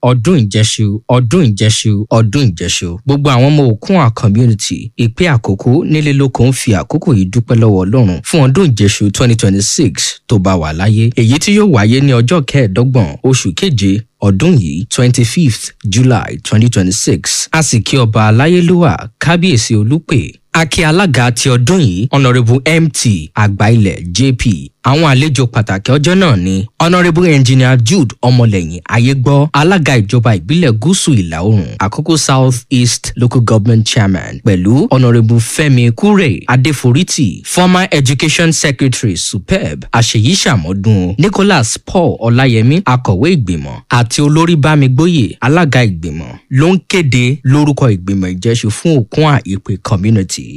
ọdún ìjẹṣu ọdún ìjẹṣu ọdún ìjẹṣu gbogbo àwọn ọmọ òkun community ìpè àkókò nílé lóko ń fi àkókò yìí dúpẹ́ lọ́wọ́ ọlọ́run fún ọdún ìjẹṣu twenty twenty six tó bá wà láyé èyí tí yóò wáyé ní ọjọ́ kẹẹ̀ẹ́dọ́gbọ̀n oṣù keje ọdún yìí twenty fifth july twenty twenty six a sì kí ọba aláyélúwà kábíyèsí olùpè akí alága ti ọdún yìí honourable mt àgbáilẹ̀ jp àwọn àlejò pàtàkì ọjọ́ náà ni honourable engineer jude ọmọlẹ́yìn ayégbọ́ alága ìjọba ìbílẹ̀ gúúsù ìlà oòrùn àkókò south east local government chairman pẹ̀lú honourable fẹ́mi kúrè adéforítì former education secretary superb àṣeyí sàmọ́dún nicholas paul ọláyẹmí akọ̀wé ìgbìmọ̀ àti olórí bámigbóyè alága ìgbìmọ̀ ló ń kéde lórúkọ ìgbìmọ̀ ìjẹ́sù fún òkun àìpé community.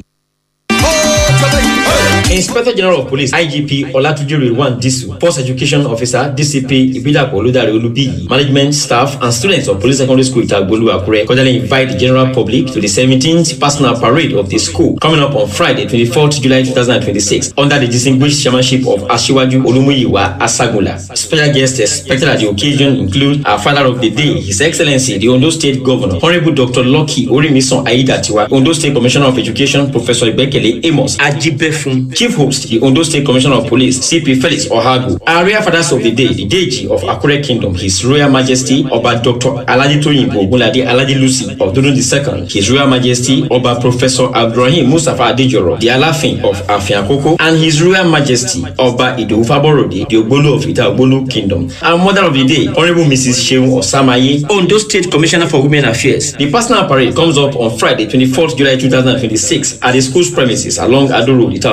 Inspector General of Police IGP Olatunji Rilwan Disu, Force Education Officer DCP Ibidapo Oludare Olubiyi, management staff and students of Police Secondary School Itagbolu Akure cordially invite the general public to the 17th personal parade of the school coming up on Friday 24th July 2026 under the distinguished chairmanship of Ashiwaju Olumuyiwa Asagula. Special guests expected at the occasion include our father of the day, His Excellency the Ondo State Governor, Honorable Dr. Lucky Orimison Aidatiwa, Ondo State Commissioner of Education Professor Ibekele Amos Ajibefun, Chief Host, the Ondo State Commissioner of Police, CP Felix Ohagu. Our real fathers of the day, the Deji of Akure Kingdom, His Royal Majesty Oba Dr. Aladi Toyinbo Ogunlade Aladi Lucy of Dodun II, His Royal Majesty Oba Professor Abdurrahim Mustafa Adejoro, the Alafin of Afiakoko, and His Royal Majesty Oba Idowu Faborode, the Ogbolu of Ita Ogbolu Kingdom. Our Mother of the Day, Honorable Mrs. Sheun Osamaye, Ondo State Commissioner for Women Affairs. The personal parade comes up on Friday, 24th July 2026 at the school's premises along Ado Road, Ita